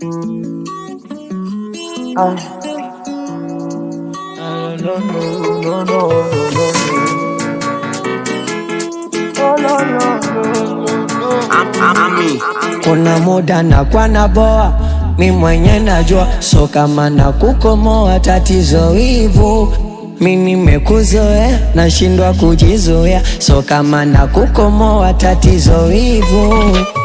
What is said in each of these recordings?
Ah. No, no, no, no, no, no, no, no, no, no, no. Kuna muda na kwa na boa mi mwenye najua, so kama na kukomoa tatizo hivu mi nimekuzoea, nashindwa kujizoea, so kama na kukomoa tatizo hivu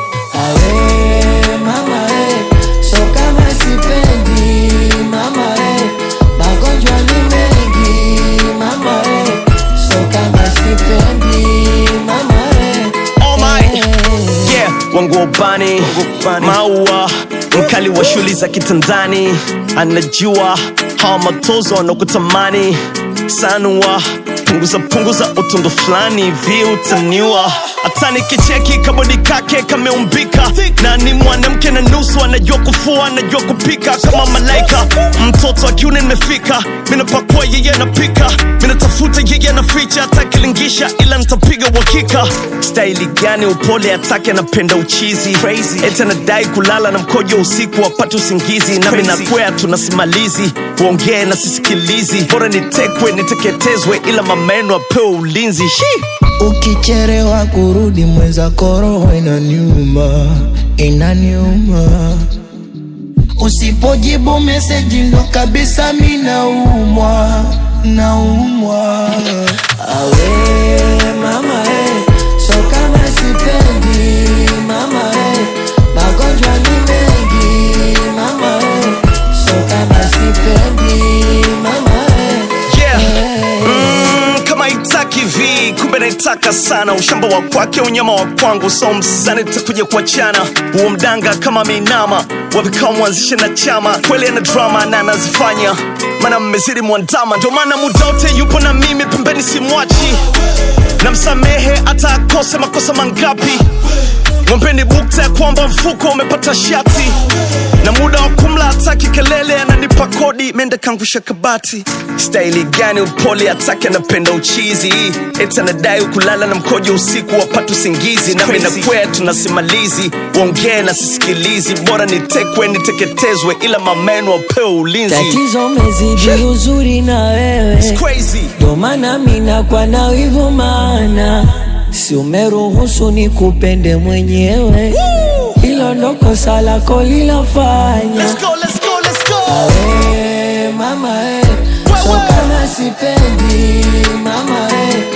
awe mama we, so kama sipendi mama we, magonjwa ni mengi mama we, so kama sipendi mama we, Oh my. eh. Yeah, wangobani maua mkali wa shuli za kitandani anajua hawa matozo wanakutamani sanua punguza punguza utundu fulani hivi utaniwa hata nikicheki kabodi kake kameumbika na ni mwanamke na nusu anajua kufua anajua kupika kama malaika mtoto wa kiume nimefika minapakua yeye anapika minatafuta yeye anaficha atakilingisha ila nitapiga uhakika staili gani upole atake anapenda uchizi eti anadai kulala na mkojo usiku wapate usingizi nami nakwea tunasimalizi uongee na sisikilizi bora nitekwe niteketezwe ila mameno apewe ulinzi Shi! Ukicherewa kurudi mwenza koroho inaniuma, inaniuma. Usipojibu meseji ndo kabisa mi naumwa, naumwa. Awe mama eh, so kama sipendi mama eh, magonjwa ni mengi mama eh, so kama sipendi mama eh, Yeah. eh. Mm, kama itaki vi kumbe naitaka sana ushamba wa kwake unyama wa kwangu so msani takuja kuachana huo mdanga kama meinama wavikao mwanzishe na chama kweli ana drama na anazifanya mana mmezidi mwandama ndio maana muda wote yupo na mimi pembeni simwachi na msamehe hata akose makosa mangapi Mwampeni bukta ya kwamba mfuko umepata shati na muda wa kumla hataki kelele, ananipa kodi mende kangusha kabati. Staili gani upole atake, anapenda uchizi, eti anadai kulala na mkojo usiku wapata usingizi, nami nakwea tunasimalizi, uongee na sisikilizi, bora nitekwe niteketezwe, ila mameno apewe ulinzi. Tatizo mezidi uzuri na wewe It's crazy. ndo maana mina kwa na wivu maana si umeruhusu ni kupende mwenyewe hilo ndo kosa lako lilafanya Let's go, let's go, let's go. Awe, mama eh, so kama sipendi mama eh,